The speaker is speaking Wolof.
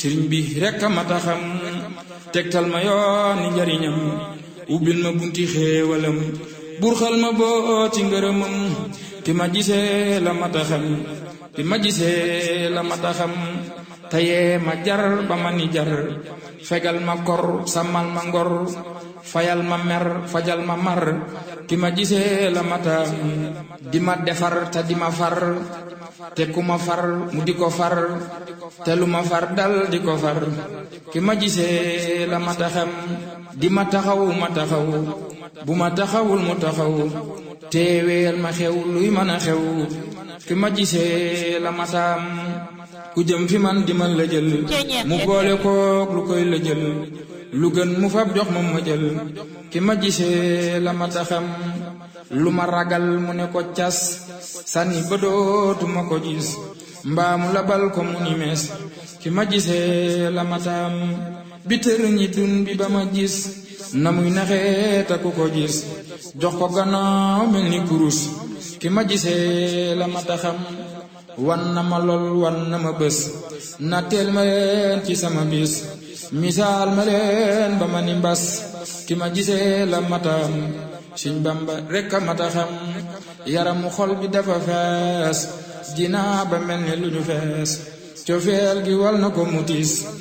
sëriñ bi rekk a mata xam tegtal ma yooni njariñam ubbil ma bunti xéewalam burxal ma boo ci ngërëmam ti ma gisee la mata xam ti ma gisee la mata xam tayee ma jar ba ma ni jar fegal ma kor sàmmal ma ngor fayal ma mer fajal ma mar ki ma gisee la mata di ma defar te di ma far te ku ma far mu di ko far te lu ma far dal di ko far ki ma gisee la mata xam di ma taxaw ma taxaw bu ma taxawul mu taxaw teeweel ma xew luy mën a xew ki ma gisee la mataam ku jëm fi man di ma la jël mu boole kook lu koy la jël lu gën mu fab jox ma ma jël ki ma gisee la mata xam lu ma ragal mu ne ko cas sànni ba dootuma ko gis mbaamu labal ko mu ni mees ki ma gisee la mataam bi tër ñi dun bi ba ma gis na muy naxee ta ku ko gis jox ko gannaaw mel ni kurus ki ma gisee la mata xam wan na ma lool wan na ma bés na teel ma leen ci sama bis misaal ma leen ba ma ni mbas ki ma gisee la matam Sëñ Bamba rekk a mata xam yaramu xol bi dafa fees jinaa ba mel ni lu ñu fees cofeel gi wal na ko mutis